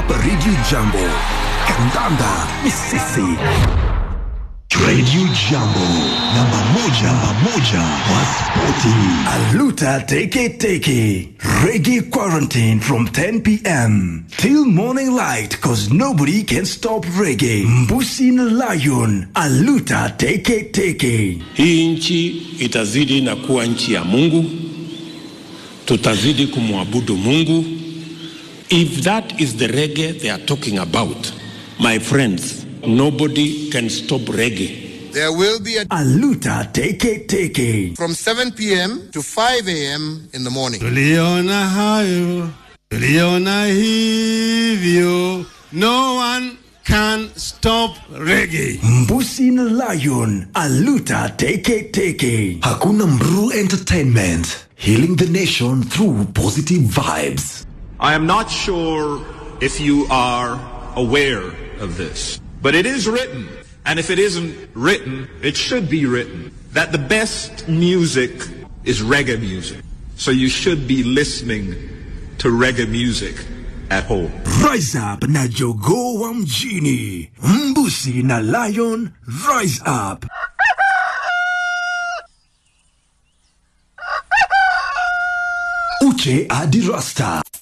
hapa Radio Jambo, kandanda ni sisi. Radio Jambo, namba moja, namba moja wa spoti. Aluta teke teke. Reggae quarantine from 10 p.m. till morning light cause nobody can stop reggae. Mbusi na Lion, Aluta teke teke. Hii nchi itazidi na kuwa nchi ya Mungu, tutazidi kumwabudu Mungu. If that is the reggae they are talking about, my friends, nobody can stop reggae. There will be a Aluta teke teke. from 7 p.m. to 5 a.m. in the morning. Tuliona hayo, tuliona hivyo. No one can stop reggae. Mbusi na Lion, Aluta teke teke. Hakuna Mru Entertainment, healing the nation through positive vibes. I am not sure if you are aware of this, but it is written, and if it isn't written, it should be written, that the best music is reggae music. So you should be listening to reggae music at home. Rise up na Jogo wa mjini. Mbusi na Lion, rise up. Uche Adi Rasta.